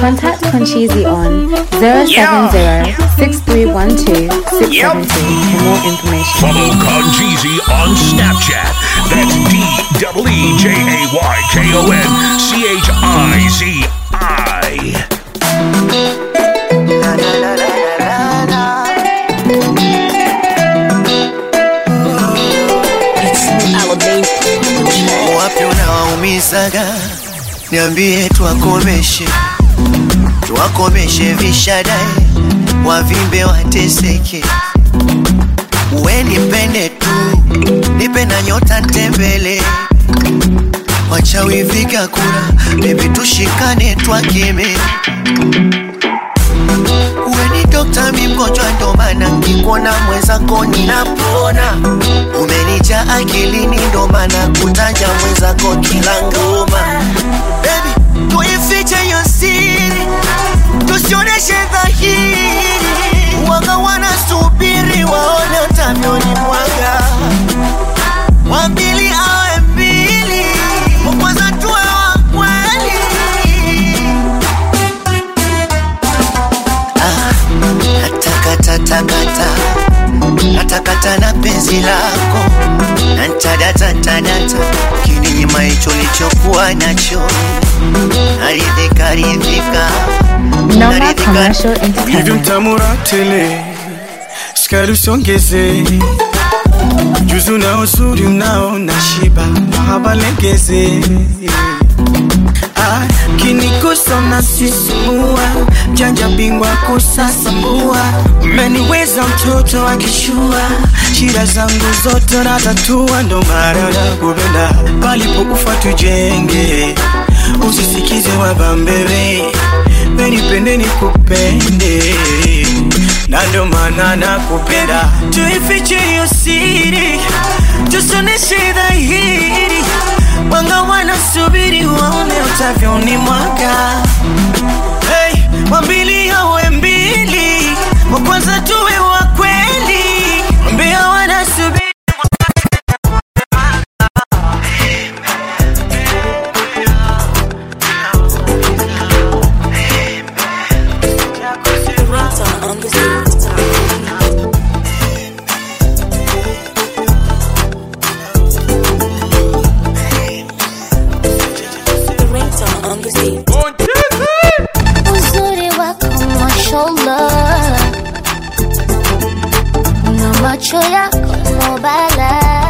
Contact Conchizi on 070-6312-672 for more information. Follow Conjeezy on Snapchat. That's D W E J A Y K O N C H I Z I. wapi unawaumizaga niambie twakomeshe twakomeshe vishadai wavimbe wateseke we nipende tu nipe na nyota ntembele wachawi viga kura bebi tushikane twakeme we ni dokta mi mgonjwa ndo maana nkikuona mwenzako ninapona umenija akilini ndo maana kutaja mwenzako kila ngoma Baby, tuifiche hiyo siri tusioneshe dhahiri waga wanasubiri waone utavyoni mwaga wambili awe mbili wakwanza tuwe wa kweli natakatakata natakata na penzi lako nantadata ntadata kininyima hicho lichokuwa nacho naridhika ridhika Noma Commercial hivyo Entertainment. mtamura tele skari usiongeze juzu na uzuri unao na shiba mahaba legeze Ah, kinikosa unasisimua janja bingwa kusasambua umeniweza mtoto akishua shida zangu zote natatua ndo mara na kupenda palipokufa tujenge usisikize wabambele wenipende nikupende na ndo maana nakupenda tuifiche hiyo siri tusoneshe dhahiri wanga wanasubiri waone utavyoni mwaka hey, wambili awe mbili wa kwanza tuwe wa kweli mbia wanasubiri uzuri wako mashallah na macho yako nobala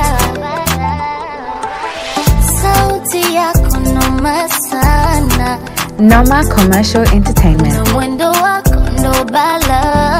sauti yako noma sana Noma Commercial Entertainment. na mwendo wako ndobala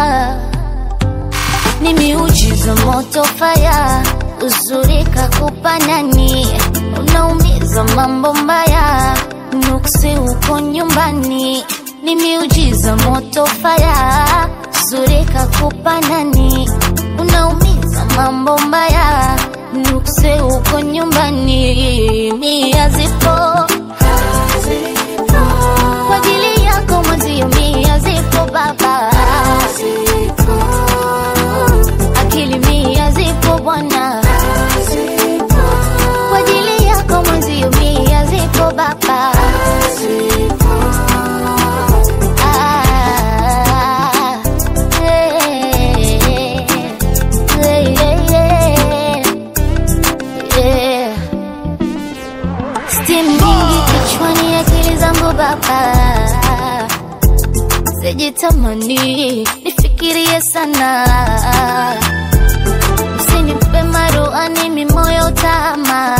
ni miujiza moto faya uzuri kakupa nani unaumiza mambo mbaya nuksi uko nyumbani ni miujiza moto faya uzuri kakupa nani unaumiza mambo mbaya nuksi uko nyumbani mia zipo kwa ajili yako mwenzio mia zipo baba akili mia zipo bwana kwa ajili yako mwenzio mia zipo baba Ah, eh, eh, eh, eh. Steam nyingi kichwani, akili zangu baba, sijitamani nifikirie sana, msinipe maruani mimoyo tama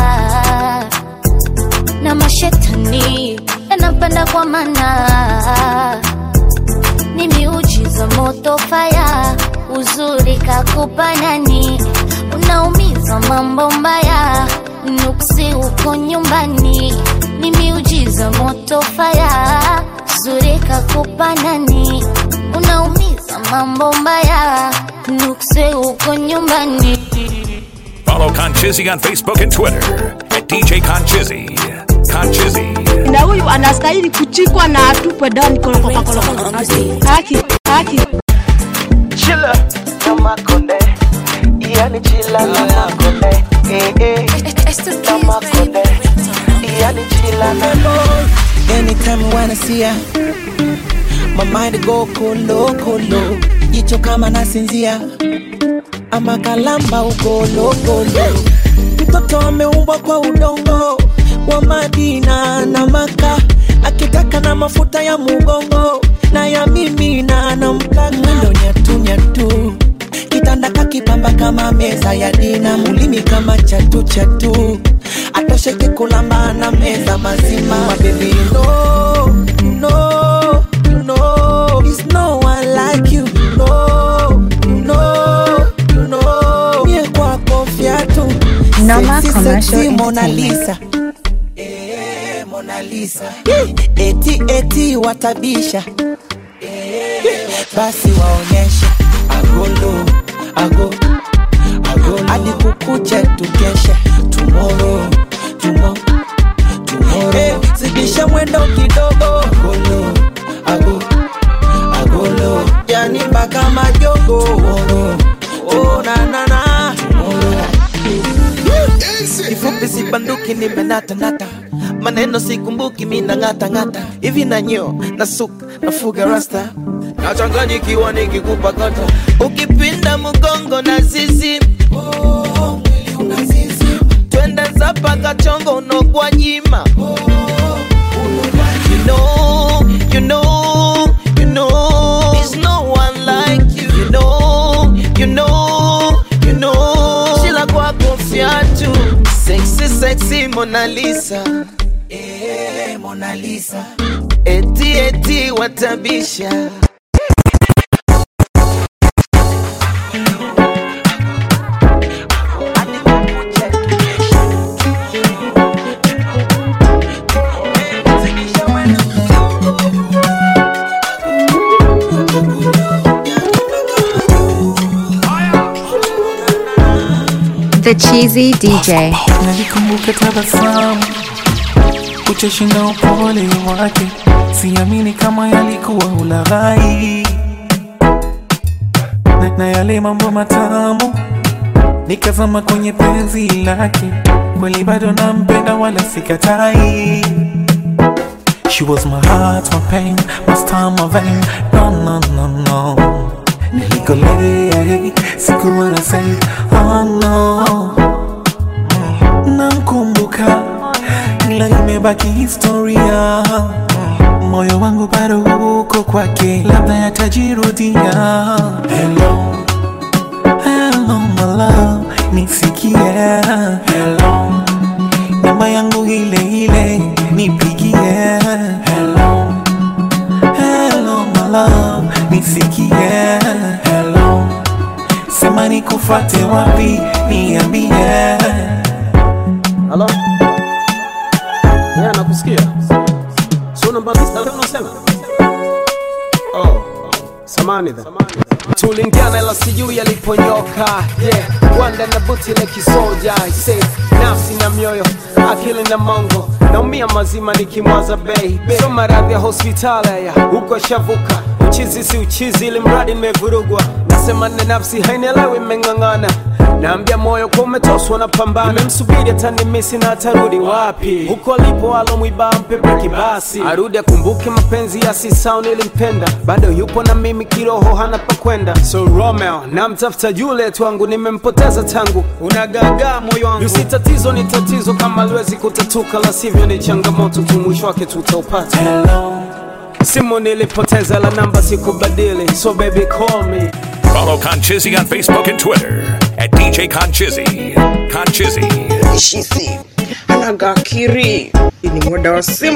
na mashetani yanapanda kwa mana ni miujiza moto faya uzuri kakupa nani unaumiza mambo mbaya nuksi uko nyumbani ni miujiza moto faya uzuri kakupa nani unaumiza mambo mbaya nuksi uko nyumbani Follow Conchizzy on Facebook and Twitter at DJ Conchizzy. Conchizzy. na huyu anastahili kuchikwa na atupwe ndani kolokolokolokolo. Haki, haki. chila na makonde yani chila na makonde eh, eh. na makonde yani chila na Anytime I wanna see her, My mind go kolo kolo, jicho kama nasinzia ama kalamba ugolo golo. Mtoto ameumbwa kwa udongo wa Madina na Maka, akitaka na mafuta ya mugongo na ya mimi na nampaka mwendo nyatu nyatu kitanda kakipamba kama meza ya dina, mulimi kama chatu chatu, atosheke kulamba na meza mazima. My baby, you know, you know, you know, there's no one like you. You know, you know, you know, mie kwako fiatu Noma Sexy, Commercial sexy Mona Entertainment. Lisa. Eh, Mona Lisa. Eti eti watabisha basi waonyeshe agolo ago agolo hadi kukuche tukeshe tomorrow tomorrow tomorrow hey, zidisha mwendo kidogo agolo ago agolo yani mpaka majogo tomorrow oh na na na tomorrow kifupi sibanduki nimenatanata maneno sikumbuki mina ng'ata ng'ata hivi na nyeo na suka nafuga rasta nachanganyikiwa nikikupa kata ukipinda mgongo na zizi twende zapa kachongo unogwa nyima you know, you know, you know, there's no one like you. You know, you know, you know, Sheila kwako fiatu, sexy, sexy Mona Lisa. Eh, Mona Lisa. Eti, eti watabisha. The Cheesy DJ. nalikumbuka tabasamu ucheshi na upole wake siamini kama yalikuwa ulaghai na, na yale mambo matamu nikazama kwenye penzi lake kweli bado nampenda wala sikatai She was my heart, my pain, my star, my vein. No, no, no, no. Nilikolea, sikuwa na say, oh no namkumbuka ila imebaki historia moyo wangu bado uko kwake labda yatajirudia hello hello my love nisikie hello namba yangu ile ile nipigie hello hello my love nisikie hello sema nikufate wapi niambie Halo? Yeah, nakusikia. Sio namba tisa unasema? Oh. Samani dha. Tulingiana ila sijui yaliponyoka. Yeah, wanda na buti la kisoja. I say nafsi na mioyo, akili na mongo. Naumia mazima nikimwaza bei. Sio maradhi ya hospitali ya huko shavuka. Uchizi si uchizi ili mradi nimevurugwa. Nasema na nafsi hainielewi imeng'ang'ana. Naambia moyo kwa umetoswa na pambana, nimemsubiri atanimisi na atarudi wapi? Huko alipo alomwiba mpe breki basi, arudi akumbuke mapenzi ya sisao nilimpenda, bado yupo na mimi kiroho, hana pa kwenda. So Romeo namtafuta Juliet wangu, nimempoteza tangu, unagagaa moyo wangu. Yusi tatizo ni tatizo, kama liwezi kutatuka, la sivyo ni changamoto tu, mwisho wake tutaupata. hello Simu nilipoteza, la namba sikubadili, so baby call me. Follow Conchizzy on Facebook and Twitter at DJ Conchizzy. Conchizzy. shisi anagakiri ni muda wa simu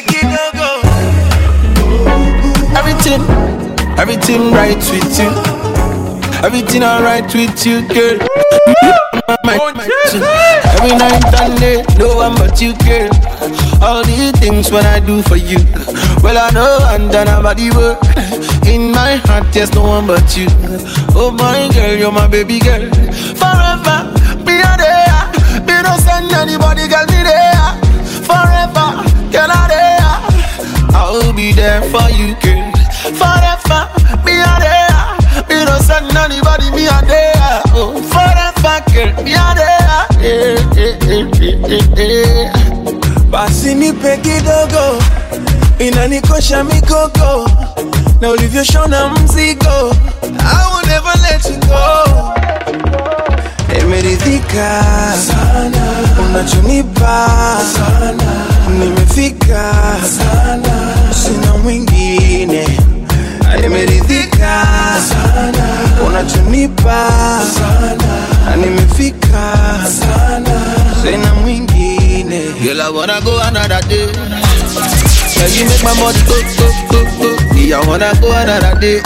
Everything, everything right with you. Everything alright with you, girl. My, my, my, every night and day, no one but you, girl. All the things when I do for you. Well, I know I'm done about the work. In my heart, there's no one but you. Oh my girl, you're my baby girl. Forever, be a there. Be no send anybody, girl, be there. Forever, girl, I there. I'll be there for you, girl. Forever, be a there. Me no send anybody, me a there. Oh, forever, girl, be a there. Eh, eh, eh, eh, eh, eh. basi nipe kidogo inanikosha mikoko na ulivyoshona mzigo I will never let you go nimeridhika sana unachonipa sana nimefika sana sina mwingine nimeridhika sana unachonipa sana nimefika sana sina mwingine Girl, I wanna go another day. Girl, you make my body go, go, go, go. Yeah, I wanna go another day.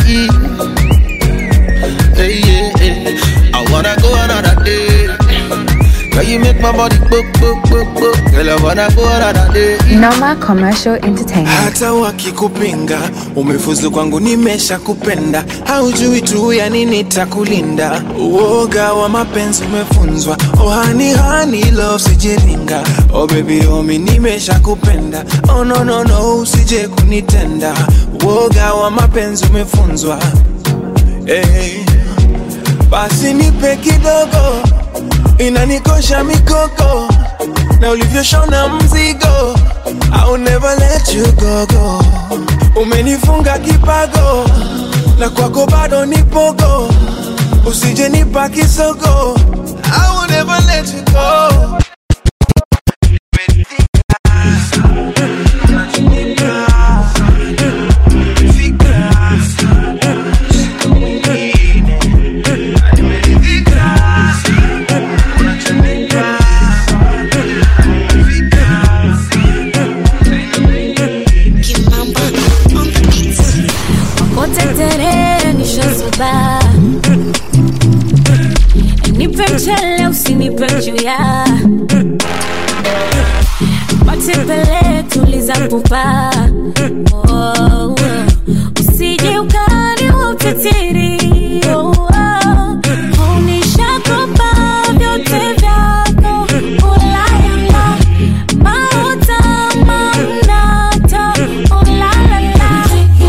Hey, yeah, yeah. I wanna go another day. Girl, you make my body go, go, go, go. Girl, I wanna go another day. Noma Commercial Entertainment. hata wakikupinga umefuzu kwangu nimesha kupenda haujui tu ya nini takulinda uoga wa mapenzi umefunzwa oh hani hani love sijiringa oh baby omi nimesha kupenda oh no no no usije kunitenda uoga wa mapenzi umefunzwa hey. basi nipe kidogo inanikosha mikoko na ulivyoshona mzigo I'll never let you go, go. Umenifunga kipago na kwako bado nipogo, usije nipa kisogo. I will never let you go. Utetere nishozuba nipe mchele usinipe mchuya matembele tuliza pupa oh, oh. usije ukani wa utetiri oh, oh. unishakopa vyote vyako ulayala mauta mamnato ulalala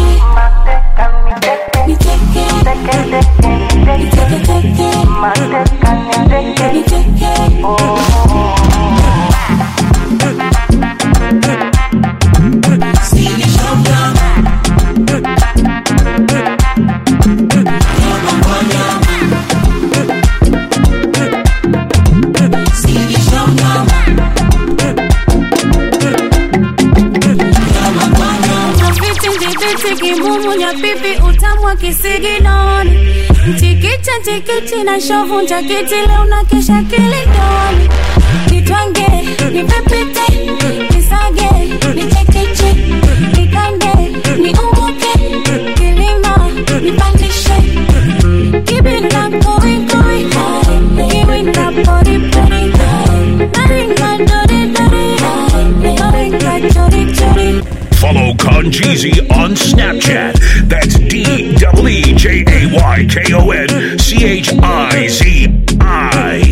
Viti kimumu nya pipi utamu wa kisiginoni Mchikicha chikichi na shovu njakiti leo na kesha kilidoni Nitwange, nipepite, nisage, nichekeche, nikande, niumuke, kilima, nipandishe Kibinda koi koi, kiwinda pori pori Naringa dori dori, naringa chori chori Follow Conjeezy on Snapchat. That's D W E J A Y K O N C H I Z I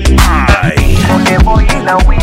I.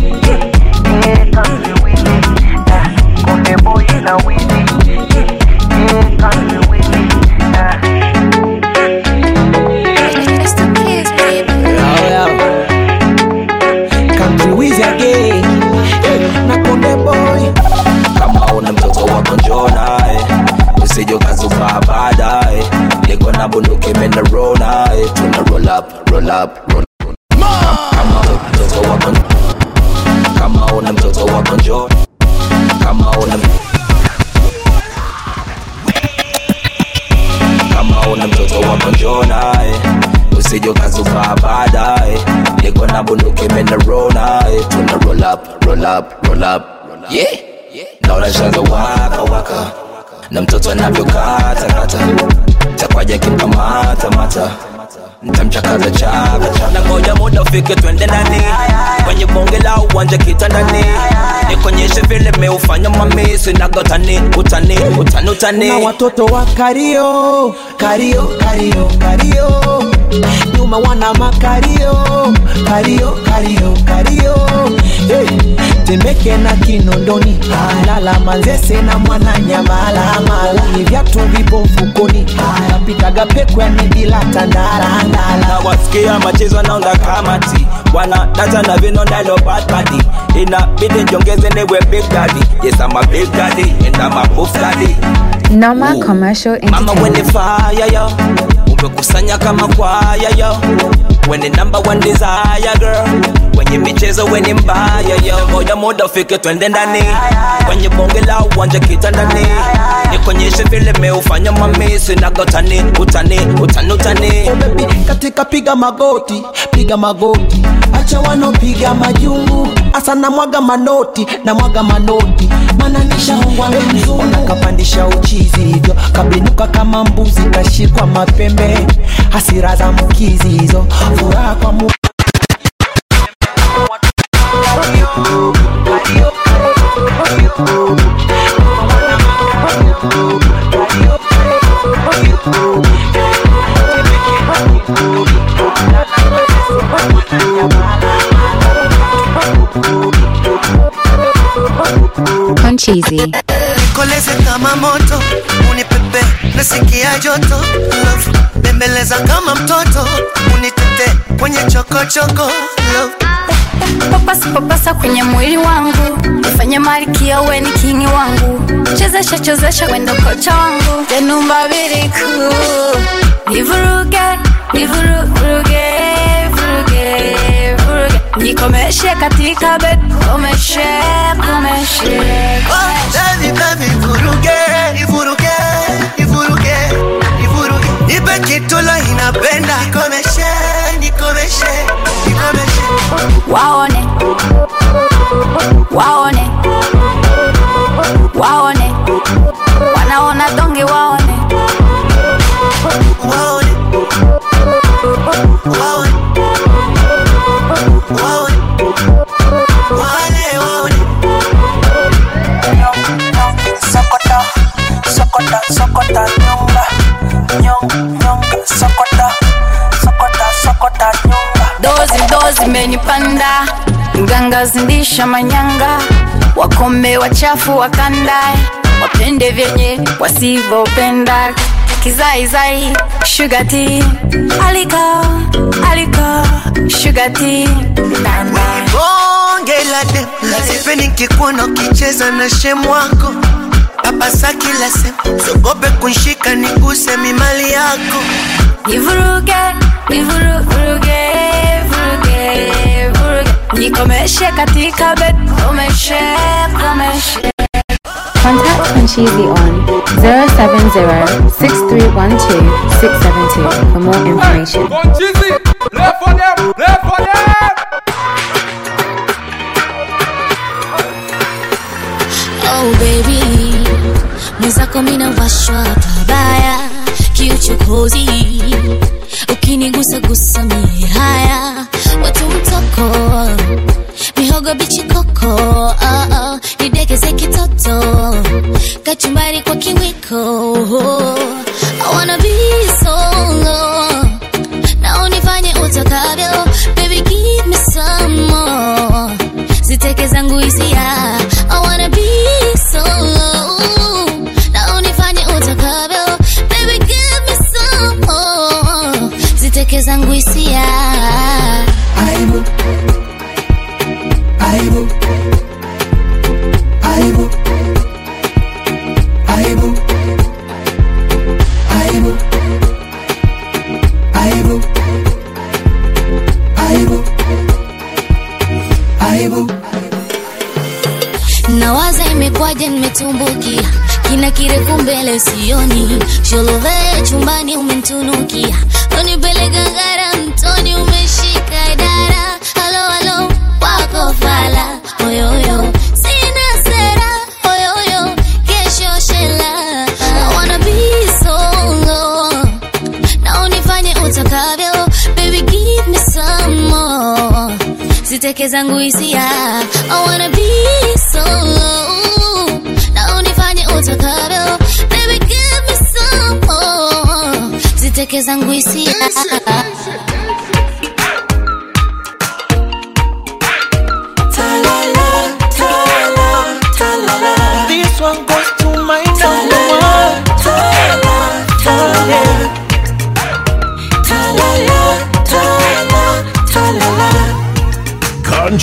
Country Wiz again. Na Konde Boy. kama una mtoto wako njoo naye usije ukazuba baadaye niko na bunduki mena roll naye tuna roll up roll up roll kama una mtoto wako kama una mtoto wako njoo kama una kama una mtoto wako njoo naye usije ukazuba baadaye niko na bunduki mena roll naye tuna roll up roll up roll up yeah naona shanza waka waka na mtoto anavyokata kata takwaja kimkamata mata ntamchakaza chaka chaka na ngoja muda ufike twende ndani kwenye bonge la uwanja kitandani nikonyeshe vile meufanya mami sinagotani utani utani utani na watoto wa kario kario kario kario nyuma wana makario kario kario kario hey. temeke na kinondoni lala manzese na mwana nyamala mala ni vyatu vipo mfukoni napitaga mwaga peku ya midila tandarandala na wasikia machezo naonga kamati wana data na vino nalo bad body inabidi njongeze niwe big daddy yes I'm a big daddy and I'm a buff daddy Noma Commercial mama wene Entertainment. fire yo umekusanya kama kwaya yo wene number one desire girl kwenye michezo weni mbaya yo moja muda ufike twende ndani kwenye bonge la uwanja kitandani nikonyeshe vile meufanya mamisi nagotani utani utani utani Oh, baby, katika piga magoti piga magoti acha wanopiga majungu asa na mwaga manoti na mwaga manoti mana nishahongwa mzungu nakapandisha uchizi hivyo kabinuka kama mbuzi kashikwa mapembe hasira za mkizi hizo furaha kwa mu Concheesy. nikoleze kama moto unipepe nasikia joto love bembeleza kama mtoto unitete kwenye chokochoko love papasa papasa kwenye mwili wangu nifanye malkia we ni kingi wangu chezesha chezesha wendo kocha wangu tenumba biriku nivuruge nivuruge vuruge vuruge nikomeshe katika bed komeshe komeshe Baby, baby, vuruge, ivuruge, ivuruge, ivuruge. Ipe kitu la inapenda nikomeshe, nikomeshe, nikomeshe. waone waone waone wanaona donge waone Waone, waone, waone, wale waone. sokota sokota sokota nyonga nyonga nyonga sokota sokota sokota nyonga dozi dozi menipanda mganga zindisha manyanga wakome wachafu wakandae wapende vyenye wasivyopenda kizaizai shugati aliko aliko shugati bonge la dem sipendi nikikuona ukicheza na shemu wako papasa kila sehemu sogope kunshika niguse mimali yako nivuruge nivuruge vuruge vuruge nikomeshe katika bed komeshe komeshe Contact Concheesy on 070-6312-672 for more information. Oh baby, mwenzako mina washwa pabaya kiuchokozi, ukinigusa gusa mie haya watu mtoko mihogo bichi koko oh, oh, nidegeze kitoto kachumbari kwa kiwiko I wanna be solo na unifanye utakavyo baby give me some more ziteke zangu hisia I wanna be solo na unifanye utakavyo baby give me some more ziteke zangu hisia aibu aibu aibu aibu aibu aibu aibu aibu nawaza imekwaje nimetumbukia kina kirefu mbele sioni sholove chumbani umentunukia unipeleka ngara mtoni umeshika dara halo halo wako fala oyoyo sina sera oyoyo kesho shela I wanna be solo na unifanye utakavyo baby give me some more ziteke zangu hisia I wanna be solo na unifanye utakavyo baby give me some more ziteke zangu hisia This one goes to my number one. Yeah.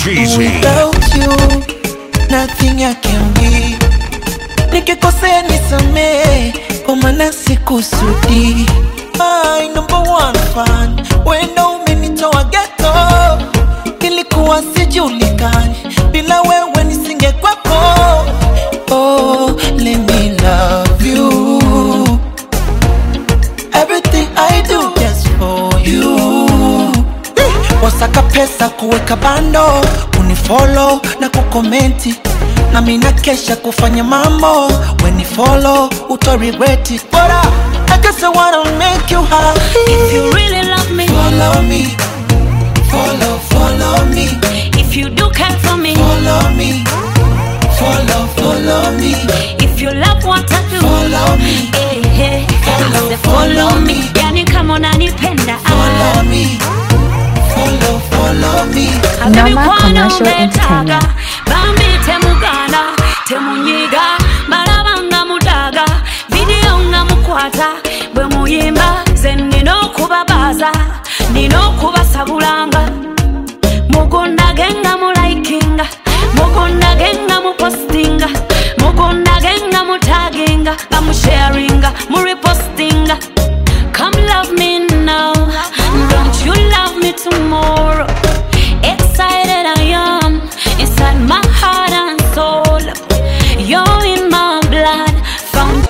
Concheesy. Without you, nothing I can be. Nikikosea nisamee, kwa maana sikusudi. My number one fan, wendo umenitoa ghetto. Ilikuwa sijulikani, bila wewe nisingekwepo. Oh, let me love you. Everything I do just for you. wasaka pesa kuweka bando unifolo na kukomenti na mina kesha kufanya mambo wenifolo utorigreti bora I guess I wanna make you happy If you really love me, follow me follow follow me if you do care for me, follow me follow follow me if you love what I do, follow me eh, eh, I say follow me. Yani kama unanipenda, follow me follow follow me Noma Commercial umetaga bambite muganda temunyiga balaba nga mudaga vidiyo nga mukwata bwe muyimba ze nina okubabaza nina okubasabulanga mugundage nga mulaikinga mugundage nga mupostinga mugundage nga mutaginga nga musharinga murepostinga come love me now don't you love me tomorrow excited I am inside my heart and soul. You're in my blood, found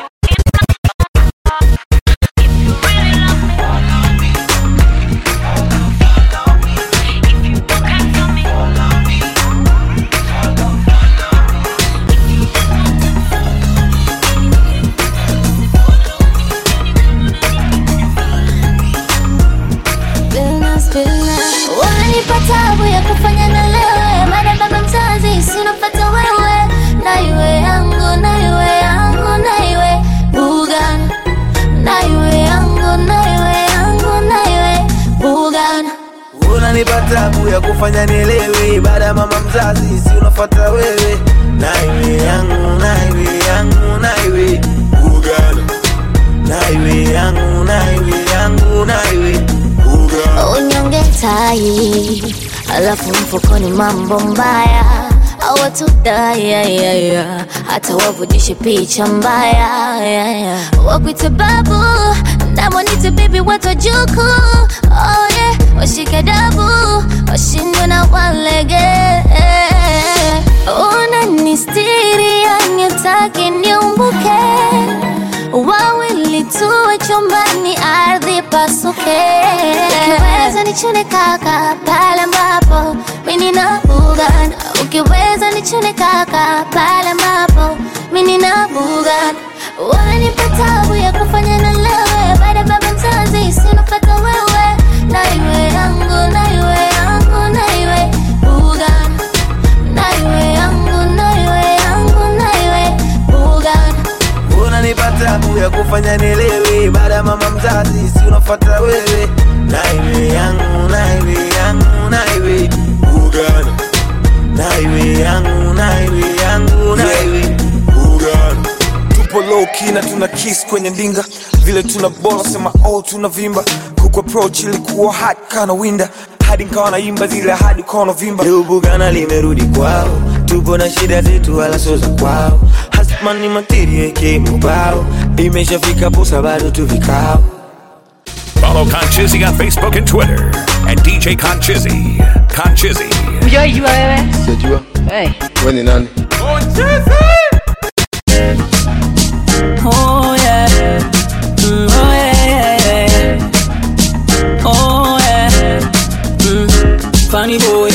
Billnas, billnas. Wananipa tabu ya kufanya na lewe baada ya baba mzazi sinopata wewe na iwe yangu na iwe yangu na iwe Bugana na iwe yangu na iwe yangu na iwe Bugana unanipa tabu ya kufanya nielewe baada ya mama mzazi si unafuata wewe naiwe yangu naiwe yangu naiwe ugana naiwe yangu naiwe yangu naiwe ugana unyonge tai alafu mfukoni mambo mbaya awatudayayaya hata wavujishe picha mbaya yeah, yeah. wakwite babu namwanite bibi watojuku oh, yeah. washike dabu washindwe na walege unanistiri yanitaki niumbuke wawili tuwe chumbani ardhi pasuke ukiweza nichune kaka pale ambapo mimi na bugana ukiweza nichune kaka pale ambapo mimi na bugana wanipa tabu ya kufanya na lewe baada ya baba mzazi sinopata wewe na iwe yangu na iwe yangu na iwe bugana na iwe yangu na iwe yangu na iwe bugana unanipa tabu ya kufanya nielewe baada ya mama mzazi si unafuata wewe naiwe yangu naiwe yangu naiwe ugana naiwe yangu naiwe yangu naiwe ugana tupo low key na tuna kiss kwenye ndinga vile tuna bola sema oh tuna vimba kuku approach ilikuwa hot kana winda hadi nkawa naimba zile hadi ukawa vimba leo bugana limerudi kwao tupo na shida zetu wala sio za kwao hasmani materia kemubao imeshafika posa bado tu vikao Follow Conchizzy on Facebook and Twitter at DJ Conchizzy. Conchizzy. Ujaijua wewe? Sijajua. Hey. Wewe ni nani? oh yeah Mm, oh yeah, yeah, yeah. Oh yeah. Mm, funny boy.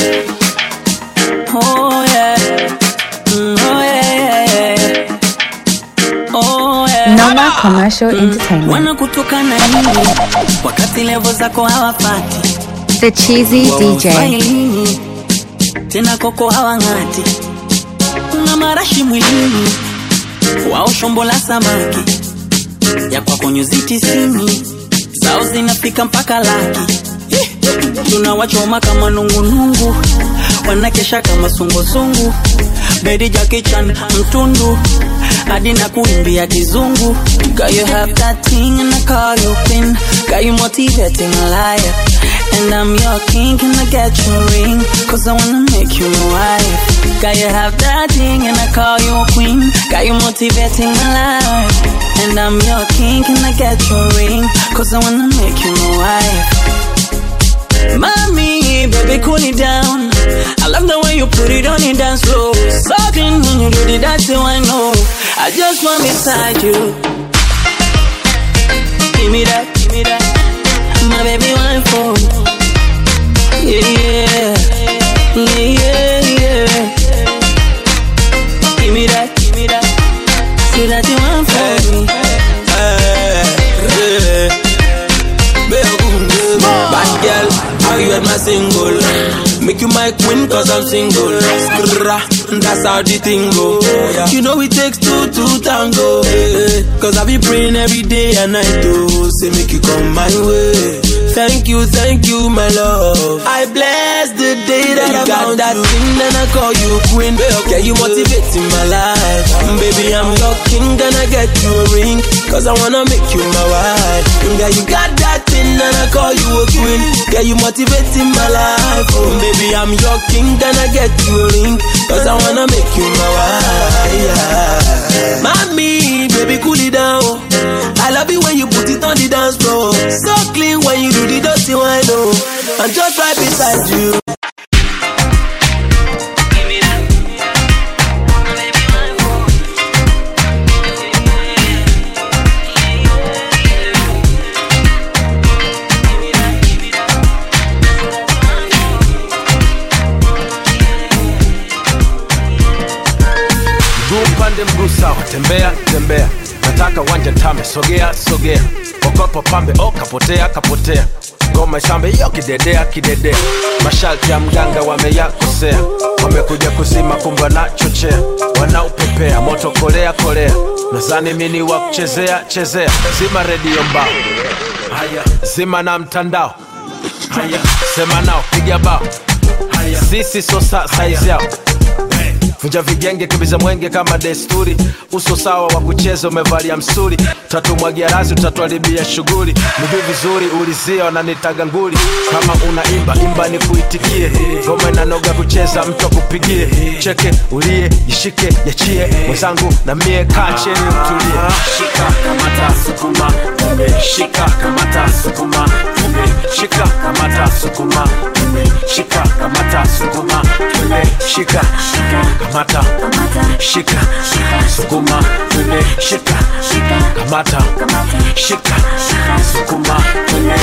Oh yeah. Mm, oh yeah, yeah, yeah. Oh yeah. Noma Commercial Entertainment. Wanakutukana nini wakati levo zako hawafati The Cheesy DJ. Wailini, tena koko hawang'ati una marashi mwilini wao shombo la samaki ya kwako nyuzi tisini zao zinafika mpaka laki tunawachoma kama nungunungu wanakesha kama sungusungu bedi jakichan mtundu hadi na kuimbia kizungu Girl, you have that thing and I call you pin Got you motivating a liar And I'm your king, can I get your ring? Cause I wanna make you my wife. Got you have that thing, and I call you a queen. Got you motivating my life. And I'm your king, can I get your ring? Cause I wanna make you my wife. Mommy, baby, cool it down. I love the way you put it on the dance floor. Something when you do the dance, so I know. I just want beside you. Give me that, give me that. My baby, one for Yeah, yeah. Yeah, yeah, yeah. Give me that, give me that. Say that you want for me. Bad girl, how you at my single? Make you my queen cause I'm single. Skrrra, that's how the thing go. You know it takes two to tango. eh, Cause I be praying every day and night to say make you come my way. Thank you, thank you, my love. I bless the day that I got that thing and I call you queen. Yeah, you motivating my life. Baby, I'm your king, gonna get you a ring. Cause I wanna make you my wife. Yeah, you got that thing and I call you a queen. Yeah, you motivating my life. Oh, baby, I'm your king, gonna get you a ring. Cause I wanna make you my wife. Yeah. Mommy, baby, cool it down. I love it when you put it on the dance floor. So clean when you do the dirty wine, oh. I'm just right beside you. mguu upande mguu sawa tembea tembea nataka wanja tame sogea sogea okopo pambe o kapotea kapotea ngoma isambe iyo kidedea kidedea masharti ya mganga wameyakosea wamekuja kuzima kumba na chochea wanaupepea moto kolea kolea nazani mini wa kuchezea chezea zima redio mbao haya zima na mtandao haya sema nao piga bao haya sisi so sa saizi yao vunja vigenge kimbiza mwenge kama desturi uso sawa wa kucheza umevalia msuri tatumwagia razi utatuharibia shughuli miguu vizuri ulizia wananitaga nguli kama unaimba imba ni kuitikie ngoma inanoga kucheza mtu akupigie cheke ulie jishike yachie mwenzangu na mie kaa cheni utulie shika kamata sukuma tume shika kamata sukuma tume shika kamata sukuma tume shika kamata sukuma tume shika kamata shika sukuma tume shika kamata shika sukuma tume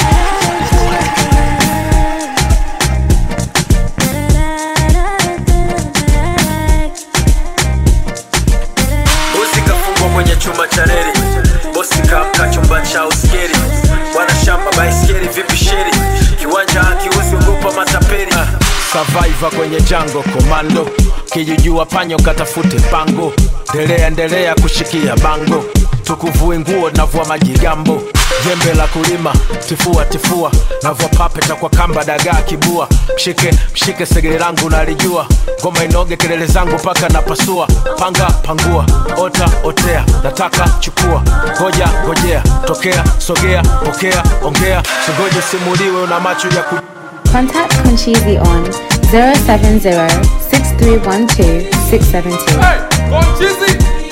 bosi kafungwa kwenye chuma cha reli bosi kamka chumba cha uskeri bwana shamba baiskeri vipi sheri kiwanja akiwezi ogopa matapeli survivor kwenye jango komando kijijua panyo katafute pango ndelea ndelea kushikia bango tukuvue nguo navua majigambo jembe la kulima tifua tifua navua papeta kwa kamba dagaa kibua mshike mshike segere langu nalijua ngoma inoge kelele zangu mpaka napasua panga pangua ota otea nataka chukua ngoja ngojea tokea sogea pokea ongea singoje simuliwe una macho ya ku Contact Conchizi on 070 6312 672.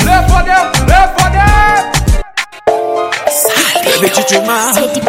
Baby chuchuma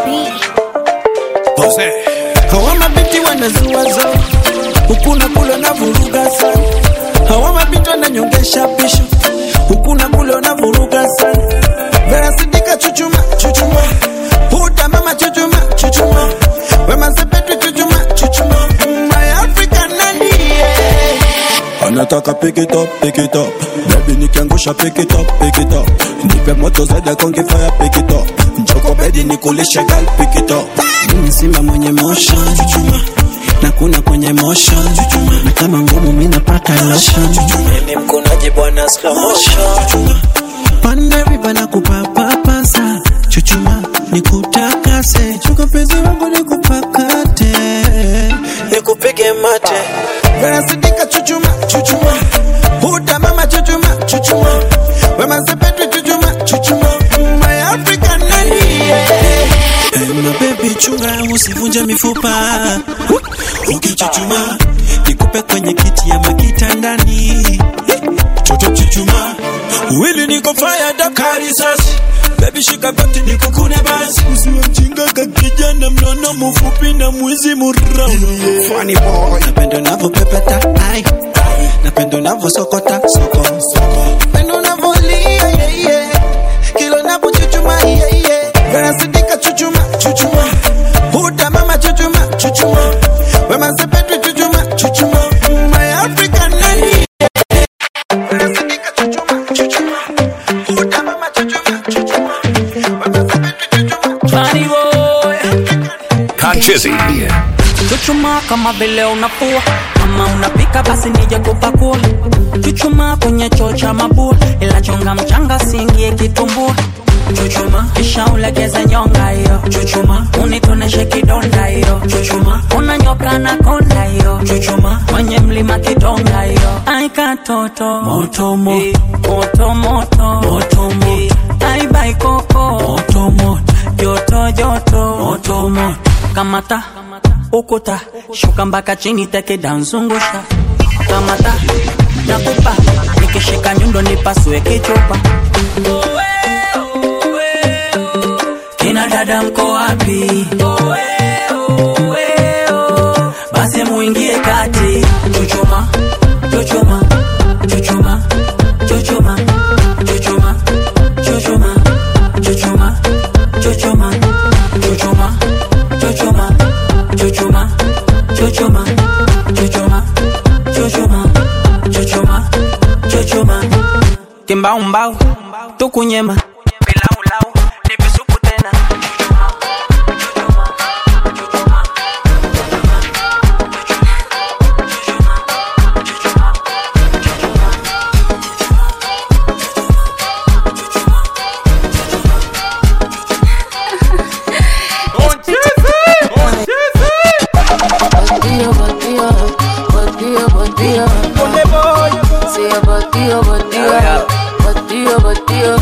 Jose. hawa mabinti wanazuaza huku na kule na vuruga sana hawa mabinti wananyongesha pisho huku na kule na vuruga sana vera sidika chuchuma chuchuma huda mama chuchuma chuchuma wema sepetu chuchuma chuchuma my african nani yeah. anataka pick it up, pick it up. Baby nikiangusha pick it up, pick it up. Nipe moto zaidi ya konge fire pick it up. Njoko bedi nikulishe gal pick it up. Mimi simba mwenye motion chuchuma na kuna kwenye motion chuchuma na kama ngumu mimi napata lotion chuchuma ni mkonaji bwana slow motion pande riba na kupapapasa chuchuma nikutakase chuka penzi wangu nikupakate nikupige mate vera sidika chuchuma chuchuma huda mama chuchuma chuchuma wema sepetu chuchuma chuchuma my african nani yeah. Hey, my baby Baby chunga usivunje mifupa Ukichuchuma nikupe kwenye kiti ama kitandani Chocho chuchuma Wili niko fire dakari sasi Baby shika pati nikukune basi Usiwe mjinga kakijana mnono mfupi na mwizi murau Funny boy Napenda unavyopepeta ai Napenda unavyosokota soko soko Napenda unavyolia yeah, yeah. Kila unapochuchuma yeah, yeah. Verasidika chuchuma chuchuma Huda mama chuchuma chuchuma Wema sepetu chuchuma chuchuma My African lady Verasidika chuchuma chuchuma Huda mama chuchuma chuchuma Funny boy Conchizzy. Chuchuma kama vile unafua kama unapika basi nije kupakua Chuchuma kwenye choo cha mabua ila chonga mchanga siingie kitumbua Chuchuma kisha ulegeze nyonga hiyo Chuchuma unitoneshe kidonda hiyo Chuchuma unanyoka na konda hiyo Chuchuma kwenye mlima kidonga hiyo Ai katoto moto moto moto moto moto moto Ai bai koko moto moto joto joto moto moto kamata ukuta shuka mpaka chini teke danzungusha kamata nakupa nikishika nyundo nipasue kichupa kina dada mko wapi basi muingie kati chuchuma chuchuma chuchuma chuchuma chuchuma chuchuma chuchuma chuchuma chuchuma chuchuma chuchuma chuchuma chuchuma chuchuma chuchuma chuchuma kimbaumbau tukunyema bilaulau nipisupu tena Bandido, bandido, bandido, bandido. Sí, bandido, bandido, bandido, bandido.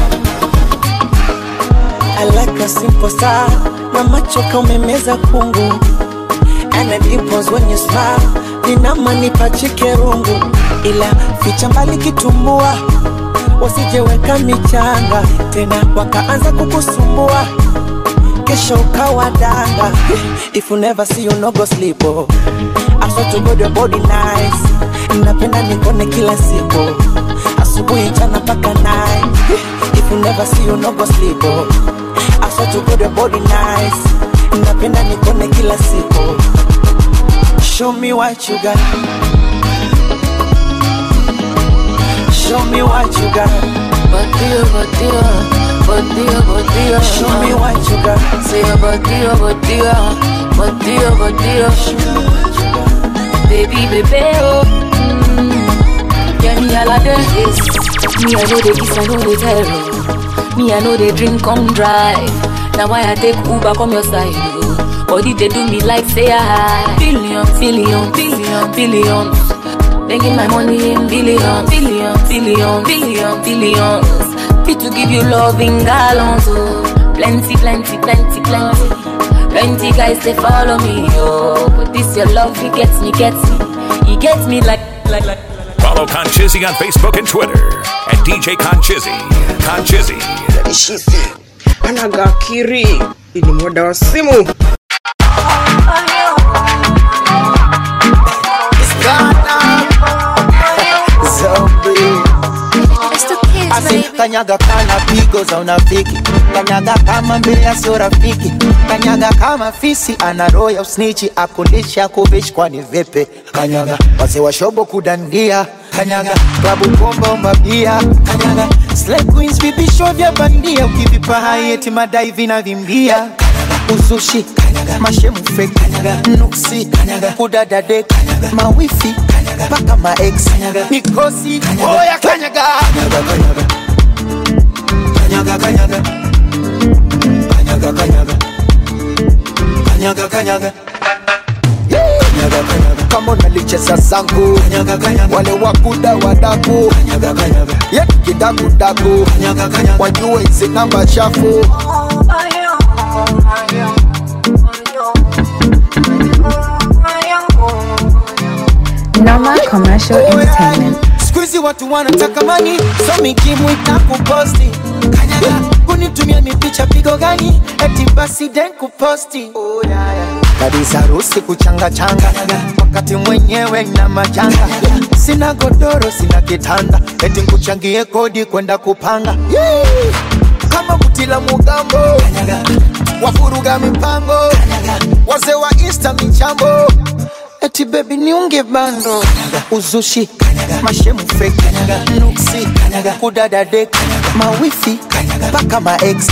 I like a simple star na macho kaumemeza kungu and the dimples when you smile ninamanipa chikerungu ila ficha mbali kitumbua wasijeweka michanga tena wakaanza kukusumbua kesho ukawa danga if you never see you no go sleep oh. I swear to God your body nice napenda nikone kila siku asubuhi jana mpaka night if you never see you no go sleep oh. I swear to God your body nice napenda nikone kila siku show me what you got show me what you got Bandido, bandido, bandido, bandido. show me what you got Sí, bandido, bandido, bandido, bandido. Baby, baby, oh. Mm. Yeah, me all of this. Me, I know the kiss, I know the terror. Me, I know the drink, come drive. Now why I take Uber, come your side, oh. Body they do me like say I billion, billion, billion, billions. Making my money in billions, billion, billion, billion, billions. Fit to give you love in gallons, oh. Plenty, plenty, plenty, plenty. Plenty guys they follow me, oh. But this your love, it gets me, gets me. It gets me like, like, like. Follow Conchizzy on Facebook and Twitter at DJ Conchizzy. Conchizzy. Shisi anagakiri ni muda wa simu Asi kanyaga kana pigo za unafiki kanyaga kama mbea sio rafiki kanyaga kama fisi ana roho ya usnichi akulisha kuvishi kwani vipi kanyaga wazee wa shobo kudandia kanyaga klabu pomba mabia kanyaga slay queens vipisho vya bandia ukivipa hai eti madai vinavimbia kanyaga uzushi kanyaga mashemu fake kanyaga nuksi kanyaga kudadade kanyaga mawifi kanyaga paka maex kanyaga mikosi oya kanyaga kanyaga kanyaga kanyaga kanyaga kanyaga kanyaga kanyaga kanyaga kanyaga kanyaga kama unalicheza zangu kanyaga kanyaga wale wakuda wadaku kanyaga kanyaga ye kidaku daku kanyaga kanyaga wajue hizi namba chafu commercial entertainment. Squeezy watu wanataka mani, so mikimwita kuposti kanyaga, kunitumia mipicha pigo gani, eti basi den kuposti oh, yeah, yeah. kabisa harusi kuchanga changa wakati mwenyewe na majanga sina godoro sina kitanda eti nkuchangie kodi kwenda kupanga Yee! kama kutila mugambo wafuruga mipango wazee wa insta michambo eti bebi niunge bando uzushi mashemu fake nuksi kudada dek mawifi mpaka maex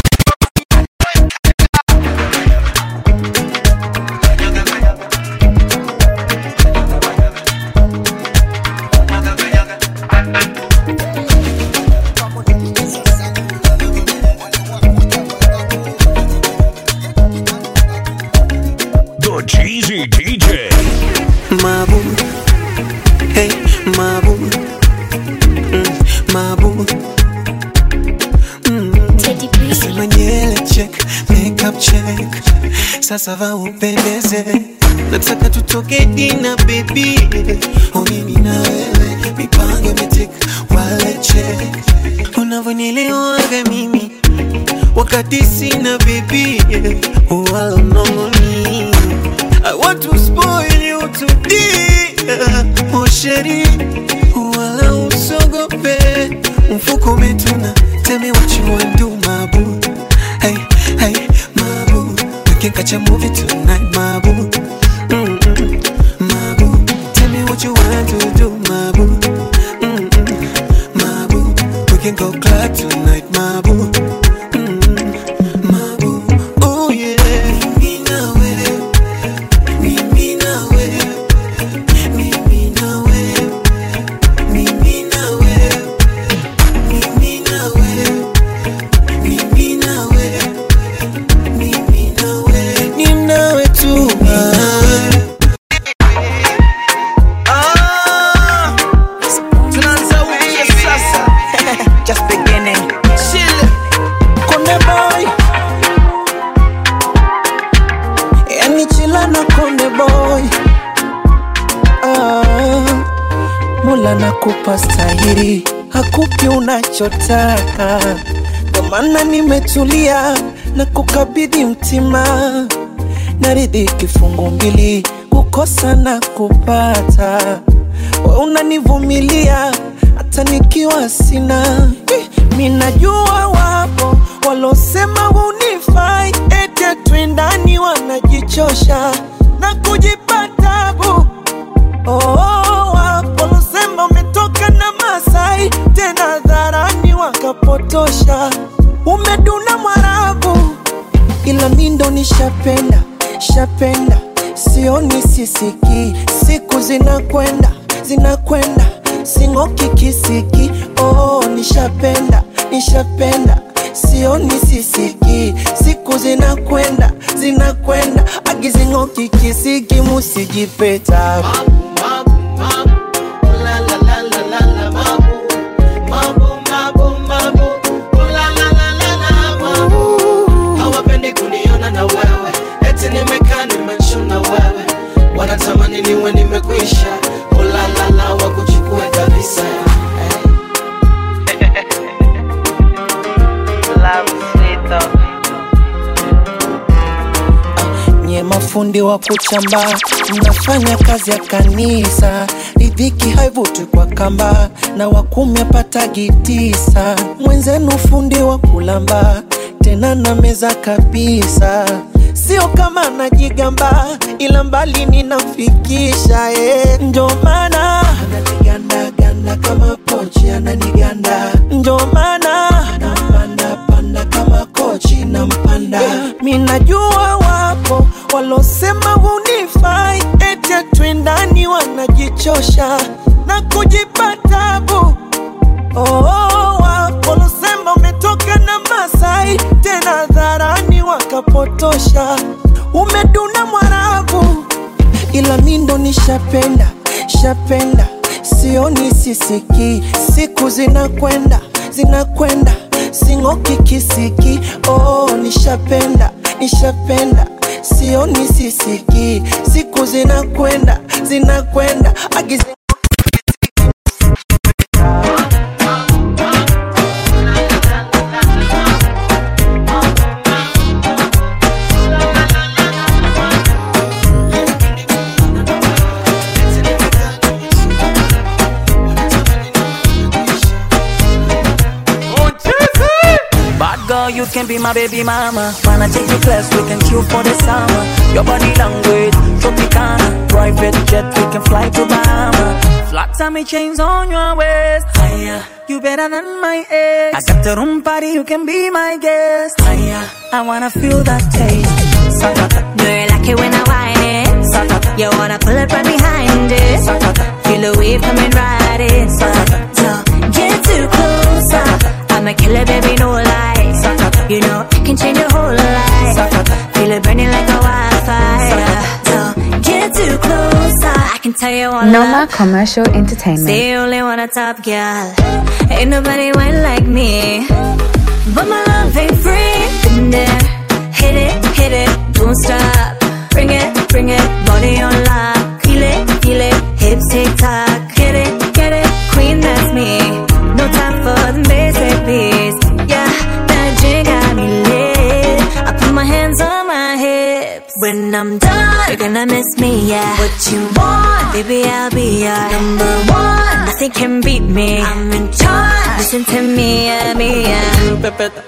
The Cheesy DJ. Mabu, hey, Mabu, mm, Mabu. Mm. Sema nywele check, makeup check, sasa va upendeze, nataka tutoke dina baby, oh mimi na wewe, mipango imetik, wale check, unavyonielewaga mimi wakati sina baby, wala mnongoni I want to spoil you today Oh sheri Wala usogope Mfuko umetuna Tell me what you want do my boo Hey, hey, my boo We can catch a movie tonight my boo Mm-mm, my boo Tell me what you want to do my boo Mm-mm, my boo We can go club tonight my boo Mm-mm, my boo Oh yeah Mimi na wewe mimi na wewe, mimi na wewe, mimi na wewe, mimi na wewe, mimi na wewe, mimi na wewe, ni nawe tu. Ah, tunaanza upya sasa. Just beginning. Chill. Konde boy. Yani chila na konde boy. Ah, Mola nakupa stahiri, hakupi unachotaka. Ndo maana nimetulia na kukabidhi mtima, naridhi kifungu mbili, kukosa na kupata. We unanivumilia hata nikiwa sina. Eh, Mi najua wapo walosema hunifai, ete twendani wanajichosha na kujipa tabu. Oh, wapo walosema umetoka na Masai, tena dharani wakapotosha. Umeduna Mwarabu, ila mi ndo nishapenda shapenda, sioni sisiki, siku zinakwenda zinakwenda, sing'oki kisiki. Oh, nishapenda nishapenda, sioni sisiki, siku zinakwenda zinakwenda, agizing'oki kisiki, musijipeta hawapendi kuniona na wewe eti nimekaa nimechuna wewe wanatamani niwe nimekwisha ulalala wakuchukue kabisa nye mafundi wa kuchamba mnafanya kazi ya kanisa ridhiki haivutwi kwa kamba na wakumi apatagi tisa mwenzenu fundi wa kulamba tena na meza kabisa sio kama najigamba ila mbali ninamfikisha eh. njo maana ananigandaganda kama pochi ananiganda njo maana nampandapanda kama kochi nampanda mi najua wapo walosema hunifai ete twendani wanajichosha na kujipa tabu oh, wapo walosema umetoka na Masai tena dharani wakapotosha umeduna Mwarabu ila mi ndo nishapenda shapenda sioni sisiki siku zinakwenda zinakwenda sing'oki kisiki oh, nishapenda nishapenda sioni sisiki siku zinakwenda zinakwenda agizi can be my baby mama. Wanna take you class, we can chill for the summer. Your body language, Tropicana. Private jet, we can fly to Bahama. Flat tummy chains on your waist. Higher, you better than my ex. I got the room party, you can be my guest. Higher, I wanna feel that taste. Sakata. Do you like it when I whine it? Sakata. You wanna pull it right behind it? Sakata. Feel the wave coming right in. So get too close. I'ma kill it, baby, no lies. You know I can change your whole life. Feel it burning like a wildfire. So get too close. I can tell you all Noma Commercial Entertainment. Say you only want a top girl. Ain't nobody went like me. But my love ain't free. Been there. Hit it, hit it, don't stop. Bring it, bring it, body on lock. Feel it, feel it, hips tick tock. Get it, get it, queen, that's me. No time for the basic beats. Yeah, that drink got me lit. I put my hands on my hips. When I'm done, you're gonna miss me, yeah. What you want, baby, I'll be your number one. Nothing can beat me. I'm in charge. Listen to me, yeah, me, yeah. Pepeta.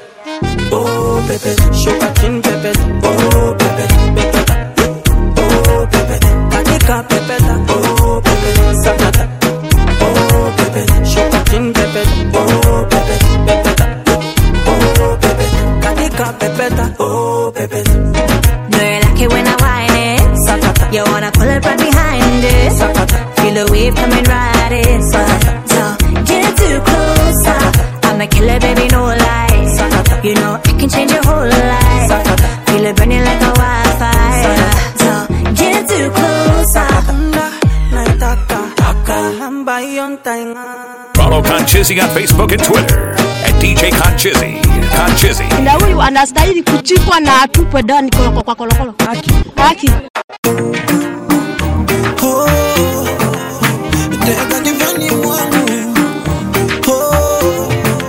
Oh, Pepe, sugar chin Pepe. Oh, Pepe, Pepeta. Oh, Pepe, Katika Pepeta. Oh, Pepe, Sakata. Oh, Pepe, sugar chin Pepe. Oh, Pepe, Pepeta. Oh, Pepe, Katika Pepeta. Oh, Pepe. Do you like it when I whine it? Sakata. You wanna pull it right behind it? Sakata. Feel the wave coming right in. So, so get too close. I'ma kill it, baby, no lies. You know I can change your whole life. Feel it burning like a wildfire. So get too close. Naitaka. Kalamba yon tainga. Follow Conchizzy on Facebook and Twitter at DJ Conchizzy. Conchizzy. na huyu anastahili kuchikwa na atupwe ndani koloko kwa kolokolo. Haki. Haki. Tega kifani mwangu Oh.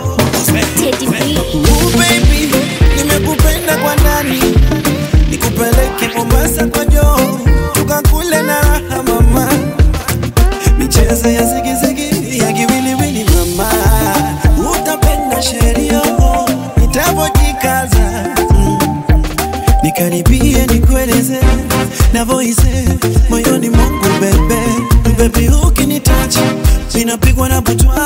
Ooh, baby, nimekupenda kwa ndani nikupeleke Mombasa kwa joo tukakule na raha mama michezo ya zigizigi ya kiwiliwili mama utapenda sheria nitapojikaza mm. nikaribie nikueleze navoise moyoni mwangu bebe bebi ukinitachi minapigwa na butwa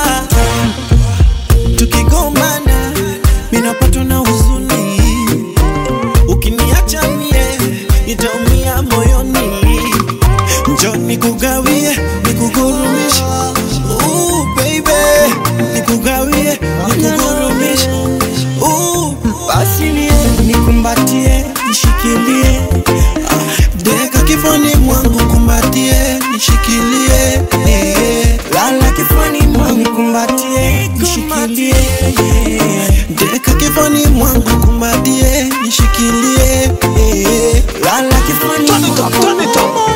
tukigombana minapatwa na huzuni ukiniacha mie nitaumia moyoni njo nikugawie nikugurumishe Ooh, baby nikugawie nikugurumishe Ooh, basi nie nikumbatie nishikilie Ah, deka kifani mwangu kumbatie nishikilie eh, lala kifani mwangu kumbatie nishikilie eh, deka kifani mwangu kumbatie nishikilie eh, lala kifani mwangu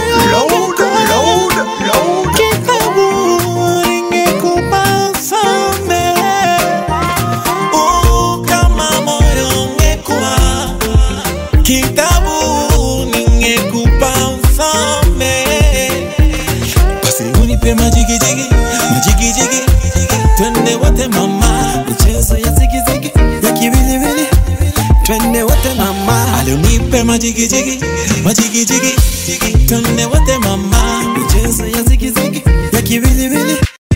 Kitabu ingekupa samehe, oh, kama moyo ungekuwa kitabu ningekupa usome basi unipe majigijigi majigijigi twende wote mama michezo ya zigizigi ya kiwiliwili twende wote mama alionipe majigijigi majigijigi twende wote mama michezo ya zigizigi ya kiwiliwili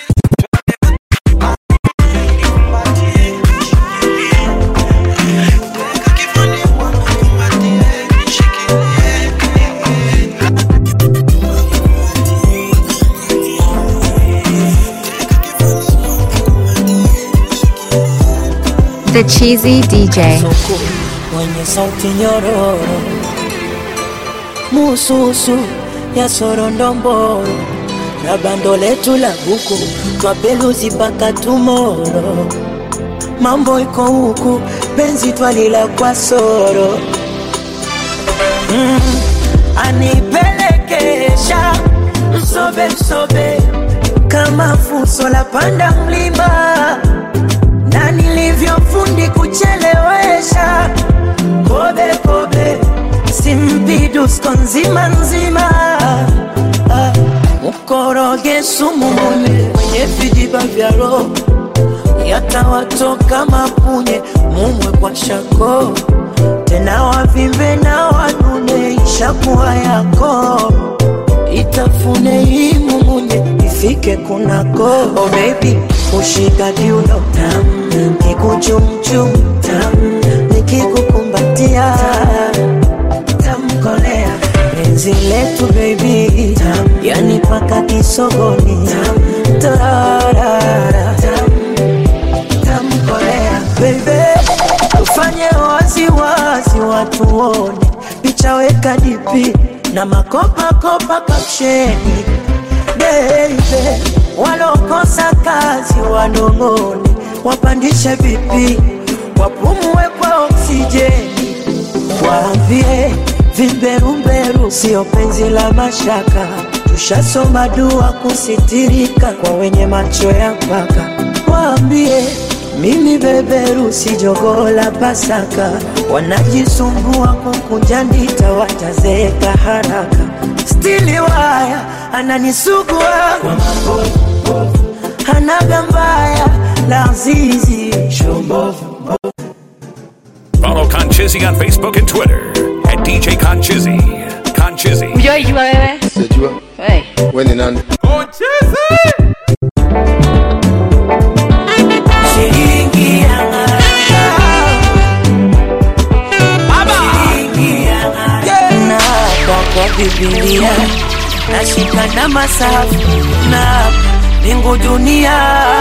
The Cheesy DJ. Soko mwenye sauti nyororo, mususu ya sorondomboro na bando letu la buku twapeluzi mpaka tumoro. Mambo iko huku, penzi twalila kwa soro mm, anipelekesha msobe msobe kama fuso la panda mlima na nilivyofundi kuchelewesha kobe kobe simpidusko nzima nzima Ah, mkoroge sumu mwenye mwenye vijiba vya roho yatawatoka mapunye mumwe kwa shako tena wavimbe na wanune ishakuwa yako itafune hii mumunye ifike kunako oh baby ushika kiuno tam kikuchumchum tam nikikukumbatia tamkolea penzi letu baby tam yani paka kisogoni tam tarara tam tamkolea baby tufanye waziwazi watu wone picha weka dipi na makopakopa kapsheni beibe walokosa kazi wanong'one wapandishe vipi wapumue kwa oksijeni waambie vimberumberu sio penzi la mashaka tushasoma dua kusitirika kwa wenye macho ya mpaka waambie mimi beberu si jogoo la Pasaka, wanajisumbua kukunja ndita, watazeeka haraka. Stili waya ananisugua kwa mabovu, hanaga mbaya la zizi Follow Conchizzy on Facebook and Twitter at DJ Conchizzy. Conchizzy. Ujaijua wewe? Sijua. Hey. Wewe ni nani? Shilingi ya Naapa kwa Biblia nashika na masafu na mbingu dunia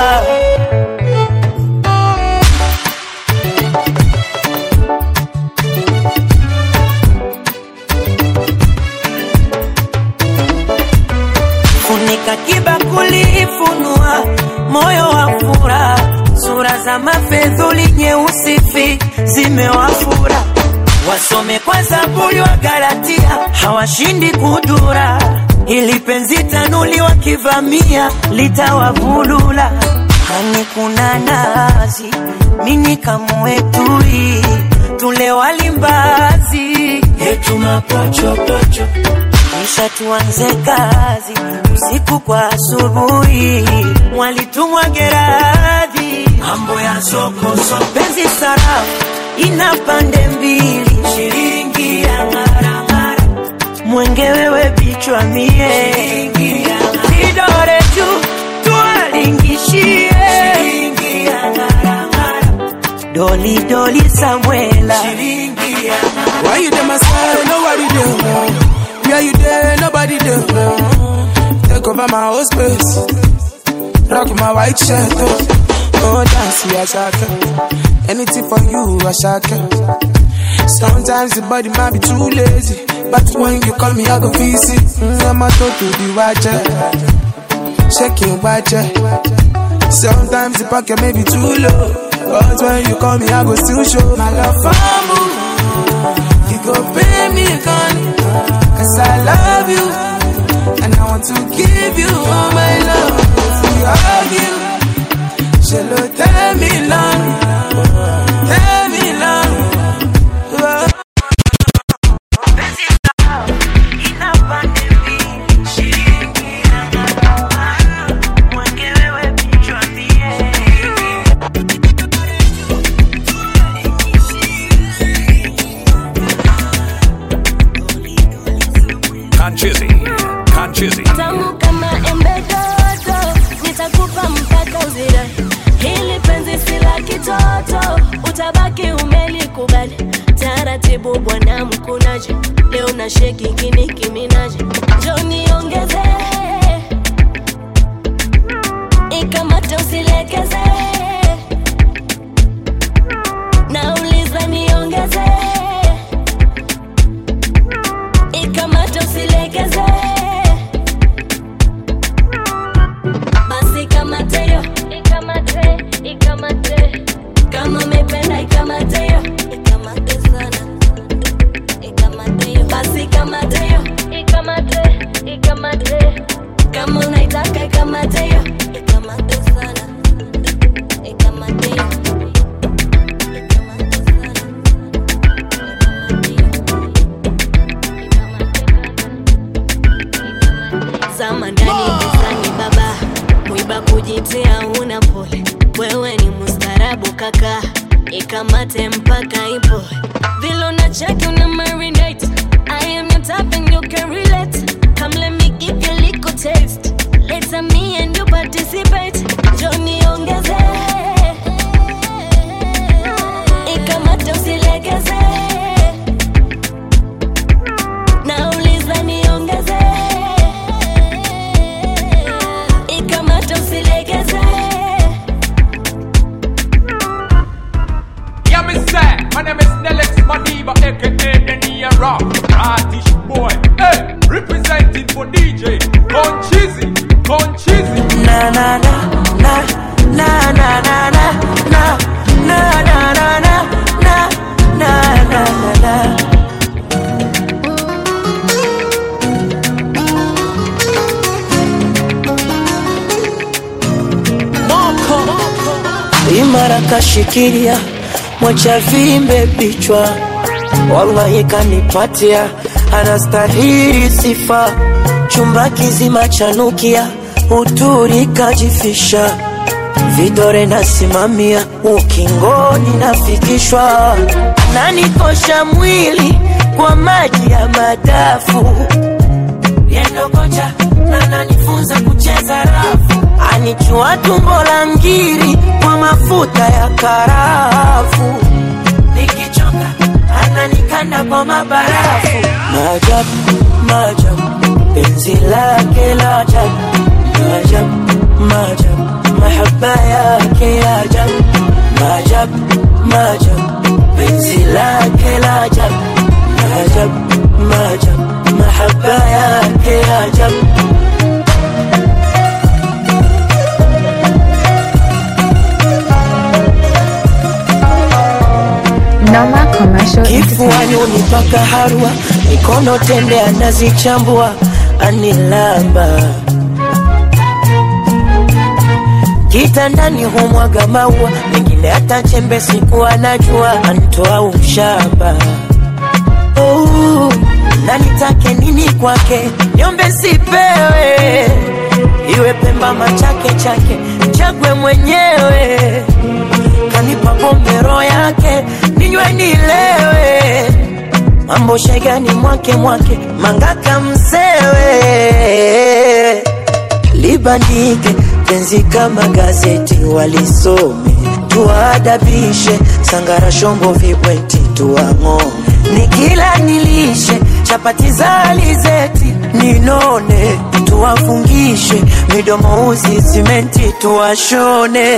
funika kibakuli funua moyo wa fura sura za mafedhuli nyeusi fi zimewafura wasome kwa zaburi wa galatia hawashindi kudura ili penzi tanuli wakivamia litawavulula hani kuna nazi mini kamwetui tule walimbazi yetu mapochopocho kisha tuanze kazi usiku kwa asubuhi mwalitumwa geradhi mambo ya soko soko penzi sarafu ina pande mbili shilingi ya ngaramara mwenge wewe bichwa mie vidore juu tuwalingishie shilingi ya ngaramara doli doli samwela shilingi ya Why you there, my side? Nobody there. Where you there? Nobody there. Take over my whole space. Rock my white shirt. Oh, oh dance, yeah, shaka. Anything for you, I shaka. Sometimes the body might be too lazy. But when you call me, I go visit. Mm, I'm a to to the watcher. Shaking watcher. Sometimes the pocket may be too low. But when you call me, I go still show my love for you. You go pay me gun Cause I love you And I want to give you all my love If we argue Shall tell me long Tell me long Conchizzy. Conchizzy. tamu kama embe dodo nitakupa mpaka uzira hili penzi si la kitoto utabaki umelikubali taratibu bwana mkunaji leo na sheki kiniki minaji joni ongeze ikamate usilekeze nauliza niongeze ikamate usilegeze basi kamateyo ikamate ikamate kama umependa ikamateyo ikamate sana ikamateyo basi kamateyo ikamate ikamate kama unaitaka ikamateyo ikamate sana ikamateyo zama ndani gizani baba mwiba kujitia una pole wewe ni mustarabu kaka ikamate mpaka Vile unacheki una marinate. I am your type and you can relate. Come let me give you a little taste. Later me and you participate. Johnny ongeze. Ikamata usilegeze. Nauliza niongeze. Ikamata usilegeze. Yeah, me say, my name is Nelix Madiba, aka the Nia Rock, Ratish boy. Hey, representing for DJ, Conchizi, Conchizi. Na na na na na na na na na na na na na na na na na na imara kashikilia mwacha vimbe vichwa wallahi kanipatia anastahili sifa chumba kizima chanukia uturi kajifisha vidore nasimamia ukingoni nafikishwa nanikosha mwili kwa maji ya madafu yendokocha ananifunza kucheza rafu anichua tumbo la ngiri kwa mafuta ya karafu nikichoka ananikanda kwa mabarafu maajabu maajabu penzi lake la ajabu maajabu maajabu mahaba yake ya ajabu maajabu maajabu penzi lake la ajabu maajabu maajabu mahaba yake ya ajabu Noma Commercial kifuani Entertainment. unipaka harwa mikono tende anazichambua anilamba kitandani humwaga maua mengine hata chembe siku anajua antoa ushamba oh, na nitake nini kwake nyombe sipewe iwe pemba machake chake chagwe mwenyewe kanipa pombero yake ninywe nilewe mambo shegani mwake mwake mangaka msewe libandike penzi kama gazeti walisome tuwaadabishe sangara shombo vibweti tuwang'o nikila nilishe chapati za alizeti ninone tuwafungishe midomo uzi simenti tuwashone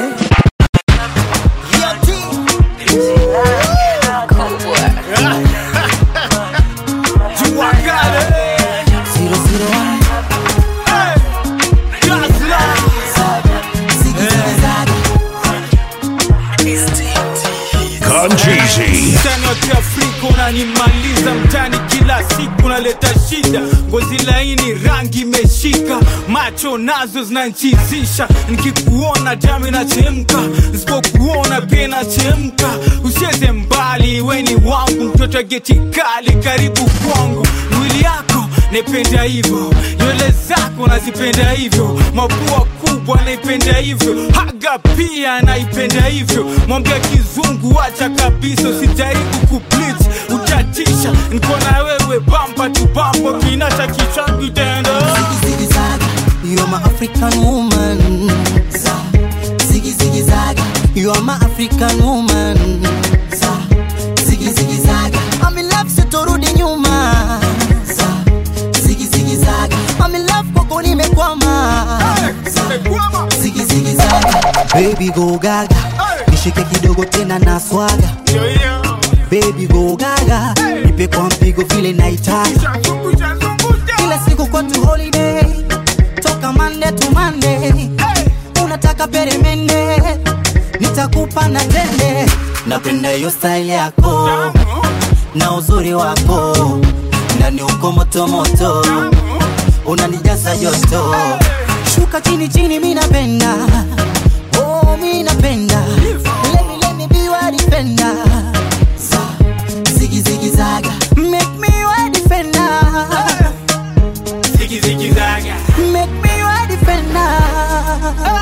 Concheesy. mtani wa kiafrika unanimaliza mtani kila siku naleta shida ngozi laini rangi imeshika macho nazo zinanchizisha nikikuona damu inachemka nisipokuona pia inachemka usieze mbali weni wangu mtoto wa geti kali karibu kwangu mwili yako naipenda hivyo nywele zako nazipenda hivyo mapua kubwa naipenda hivyo haga pia naipenda hivyo mwambia kizungu acha kabisa usijaribu kuplit utatisha niko na wewe bamba tu bamba kinata kichangu tenda You are my African woman. Ziggy ziggy zaga. You are my African woman. Ziggy ziggy zaga. I'm in love sitorudi nyuma. Ziggy ziggy zaga. I'm in love kwako nimekwama. Ziggy ziggy zaga. Baby go gaga. Nishike kidogo tena na swaga. Baby go gaga. Nipe kwa mpigo vile naitaka. Kila siku kwetu holiday toka Monday to Monday. Unataka peremende, nitakupa na tende. Napenda hiyo style yako na uzuri wako, ndani uko moto moto, unanijaza joto. Shuka chini chini, mi napenda oh, mi napenda let me let me be your defender. Ziggy ziggy zaga, make me your defender. Ziggy ziggy zaga. Make me your defender.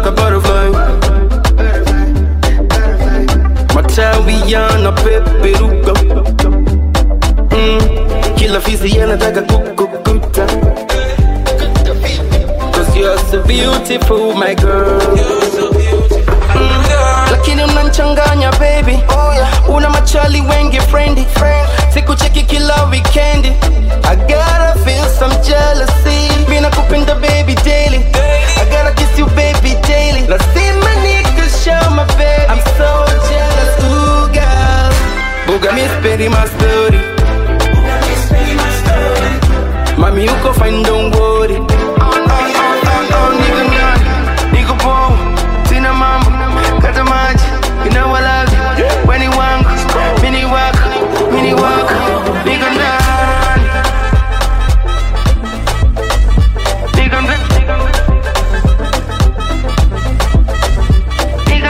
like a butterfly. Matawi yanapeperuka mm. Kila fisi yanataka kukukuta Cause you're so beautiful my girl Mm. lakini unanchanganya baby una machali wengi friendly sikucheki kila weekendi I gotta feel some jealousy mina kupenda baby daily I gotta kiss you baby daily lazima nikushow my baby I'm so jealous ooh girl buga mi speri my story mami uko fine don't worry Oh, oh, oh, oh, oh, nigga nani, nigga boom, sina mambo, kata maji, you know I love you, weni wangu, mini wako, mini wako, nigga nani, nigga nani, nigga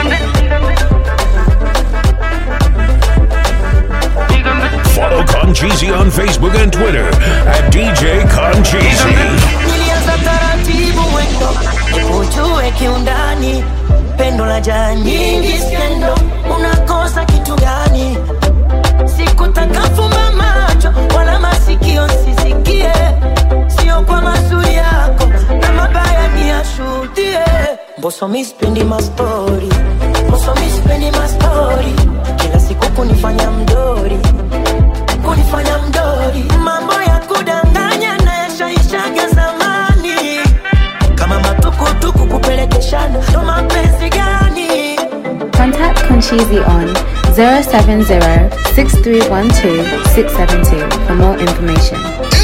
Follow Concheesy on Facebook and Twitter at DJ Concheesy. nilianza taratibu mwendo ujue kiundani pendo la jaa nyingi skendo unakosa kitu gani sikutaka fumba macho wala masikio sisikie sio kwa mazuri yako na mabaya ni yashuhudie mboso mispendi mastori mboso mispendi mastori kila siku kunifanya mdori kunifanya mdori mambo ya kudanganya na yashaishaga zamani kama matukutuku kupelekeshana ndo mapenzi gani Contact Conchizi on 070 6312 672 for more information.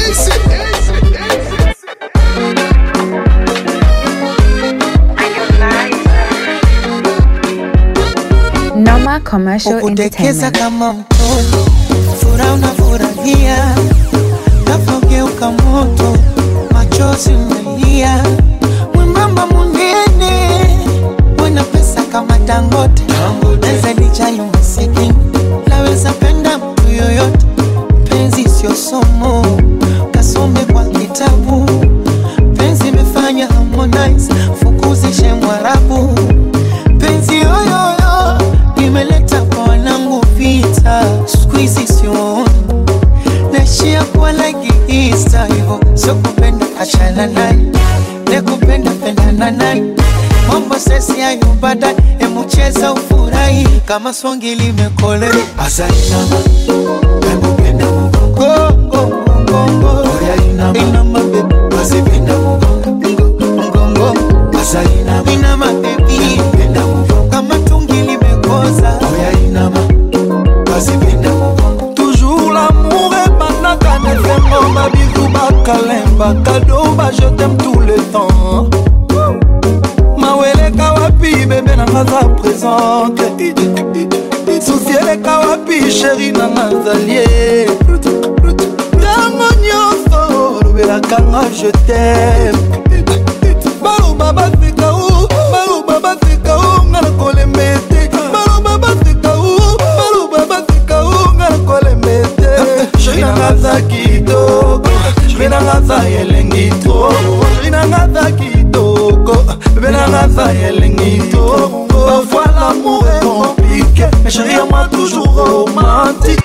Noma Commercial Kutekeza Entertainment. kama mtoto, furaha unafurahia, nafogeuka moto, machozi umelia, mwembamba munene, mwana pesa kama Dangote, naweza lijali masikini, naweza penda mtu yoyote, penzi sio somo, kasome kwa kitabu, penzi imefanya Harmonize, fukuzishe Mwarabu, penzi yoyoyo imeleta kwa wanangu vita, siku hizi sioni naishia kuwa like Easter hivyo, sio kupenda achana naye, ne kupenda pendana naye, mambo sesi hayo baadaye, hemu cheza ufurahi kama swangi limekole asainama nakupenda mgongo mgongo inama bebe asipenda mgongo mgongo asainama inama bebi kama tungi limekoza inama asipenda Toujours l'amour ebandaka na esengo babizu bakalemba kado ba je t'aime tout le temps maweleka wapi bebe nanga za présente susi eleka wapi sheri nanga zalie ntango nyonso olobelakanga je t'aime baloba baseka u baloba baseka u nga na kolemba ete baloba baseka u baloba baseka u nga na kolemba ete sheri nanga za kitoko sheri nanga za elengi to sheri nanga za kitoko bebe nanga za elengi to parfois l'amour est compliqué mais chérie à moi toujours romantique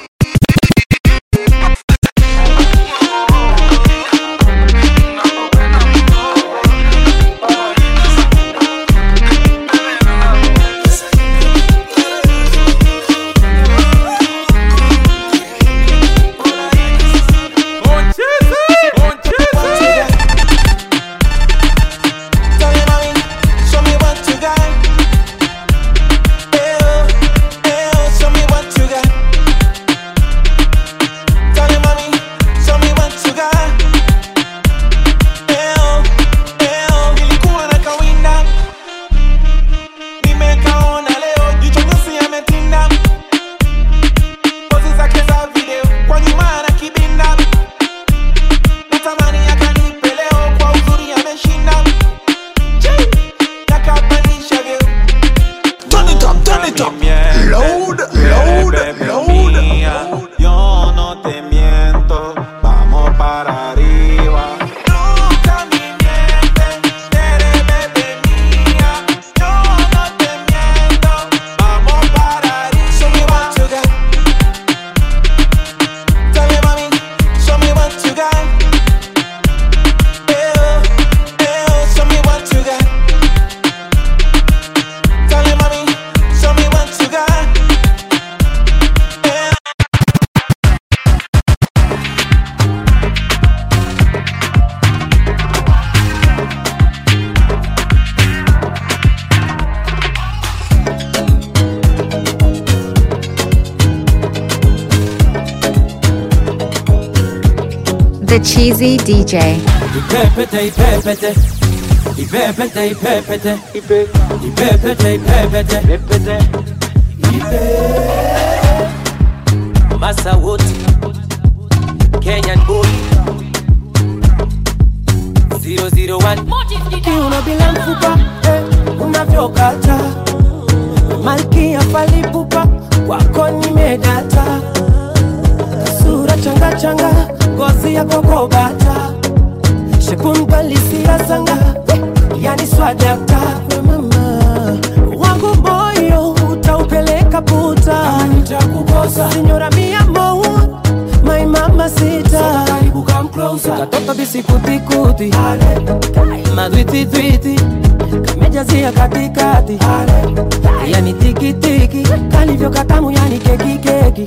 Show me what you got. Eh, oh, eh, oh, show me what you got. The Cheesy DJ. Ipepete, ipepete. Ipepete, ipepete. Ipepete, ipepete. Ipe. Masa wote. Kenyan boy. 001. kiuno bila mfupa eh, unavyokata malkia falipupa wako nimedata sura changa changa ngozi ya kokobata shekumbalisia sanga eh, yani swadakta we mama wangu moyo utaupeleka puta nitakukosa sinyora mia mo my mama sita karibu come closer katoto bisikutikuti madwititwiti kamejazia katikati yani tikitiki kalivyo katamu yani kekikeki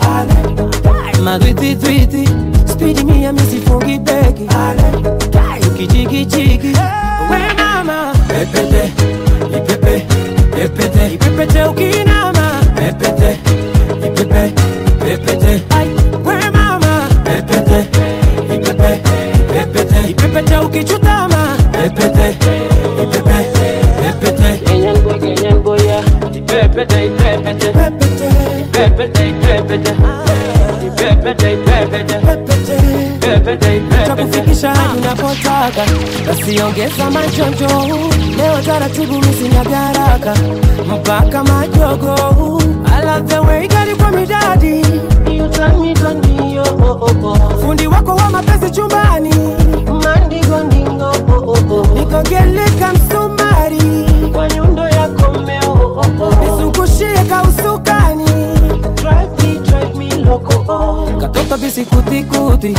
madwititwiti spidi mia misifungi beki ukichikichiki we mama Pepete, ipepe, pepete, ipepete ukinama pepete, ipepe, pepete, we mama pepete, ipepe, pepete, ipepete ukichutama pepete, ipepe, pepete. Kenyan boy, Kenyan boy, yeah. Ipepete, ipepete, ipepete, ipepete, ipepete, ipepete, ipepete, ipepete. takufikisha hadi unapotaka nasiongeza majonjo leo taratibu misinyagaraka mpaka majogo I love the way gari kwa midadi You turn me, turn me, oh, oh, oh, oh. fundi wako wa mapenzi chumbani mandingodingo oh, oh, oh. nikogeleka msumari kwa nyundo yako mmeo oh, oh, oh. nizungushie kausukani drive me, drive me loco oh. katoto bisikutikuti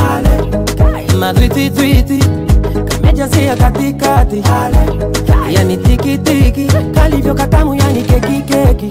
madwititwiti kamejazia katikati yani tikitiki kalivyo katamu yani kekikeki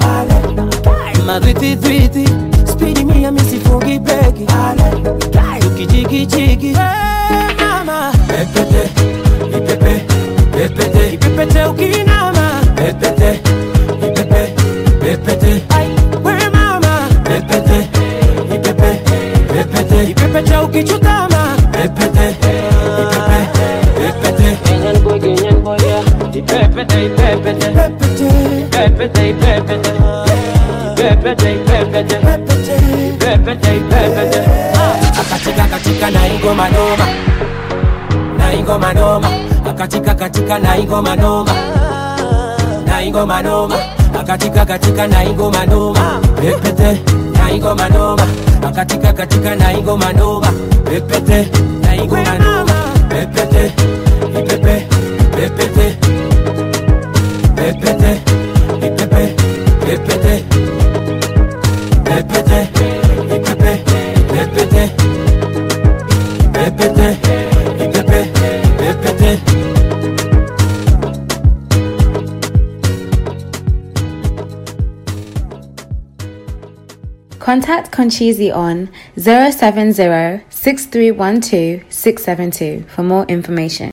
madwititwiti spidi mia misifungi beki ukichikichiki mama Pepete, ipepe, pepete, ipepete ukinama pepete, ipepe, pepete, we mama pepete, ipepe, pepete, ipepete ukichutama pepete, ipepe, pepete. Kenyan boy, Kenyan boy, yeah. Ipepete, ipepete, ipepete, ipepete, ipepete, ipepete, ipepete, ipepete. akatika katika na ingoma noma na ingoma noma akatika katika na ingoma noma na ingoma noma akatika katika na ingoma noma pepete na ingoma noma akatika katika na ingoma noma pepete na ingoma noma Pepete, ipepe, pepete, pepete, ipepe, pepete, pepete, ipepe, pepete, pepete, ipepe, pepete. Contact Conchizi on 070 6312 672 for more information.